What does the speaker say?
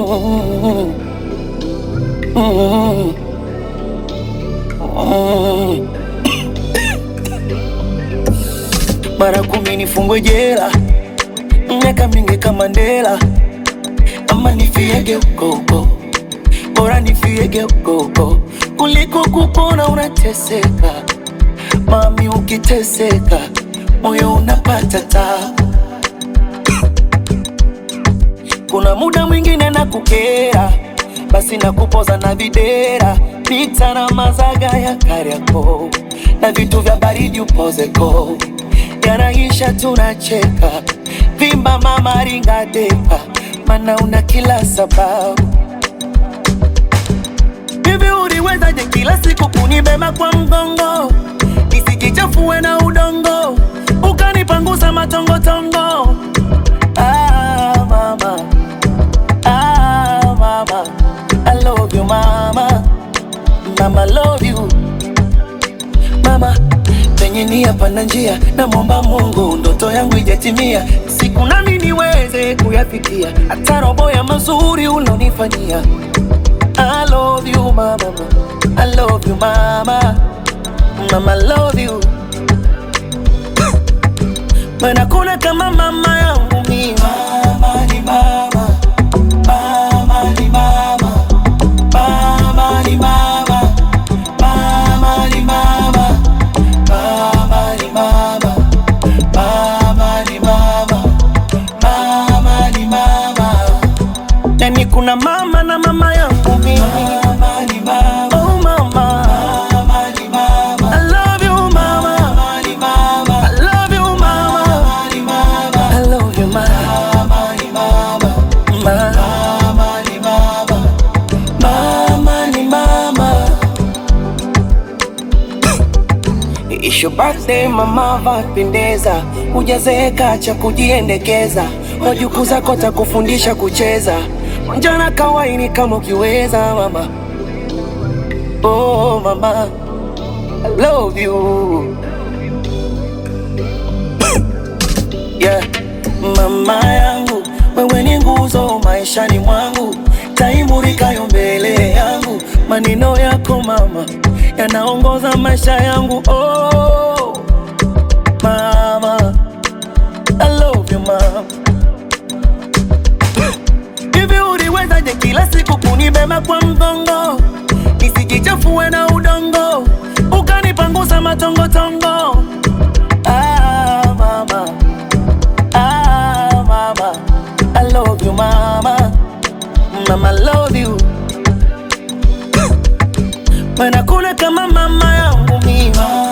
Mm, mm, mm. Mara kumi nifungwe jela, miaka mingi kama Mandela, ama nifiege huko huko, bora nifiege huko huko kuliko kupona unateseka. Mami, ukiteseka moyo unapata tabu. Kuna muda mwingine na kukera, basi na kupoza na videra, pita na mazaga ya Kariakoo na vitu vya baridi upozeko, yanaisha tunacheka, vimba mama ringa depa, mana una kila sababu. Hivi uliwezaje kila siku kunibeba kwa mgongo, nisikichafue na udongo, ukanipangusa matongotongo Ah, mama. Ah, mama. I love you, mama. Mama, love you. Mama, penye nia pana njia, namwomba Mungu ndoto yangu ijatimia, siku nami niweze kuyafikia, hata robo ya mazuri ulonifanyia. I love you, mama. I love you, mama. Mama, I love you. Maana kuna kama mama yangu mimi. Mama ni mama. Mama ni mama. Mama ni mama. Mama ni mama. Mama ni mama. Mama ni mama. Mama ni mama. Yani kuna mama na mama yangu mimi. Mama ni mama. Oh mama. Mama ni mama. I love you mama. Mama ni mama. I love you mama. Mama ni mama. I love you mama. Mama ni mama. Mama ni mama. Mama ni mama. It's your birthday mama, vapendeza, hujazeeka cha kujiendekeza, wajukuu zako takufundisha kucheza, njana kawaini kama ukiweza mama. Oh mama, I love you yeah. Mama yangu wewe ni nguzo maishani mwangu, taimurikayo mbele yangu, maneno yako mama yanaongoza maisha yangu. Oh mama, I love you mama. Hivi uliwezaje kila siku kunibeba kwa mgongo, nisijichafue na udongo, ukanipangusa matongotongo. Ah, mama. Ah, mama. I love you, mama. Mama, I love you. Maana kuna kama mama yangu mimi.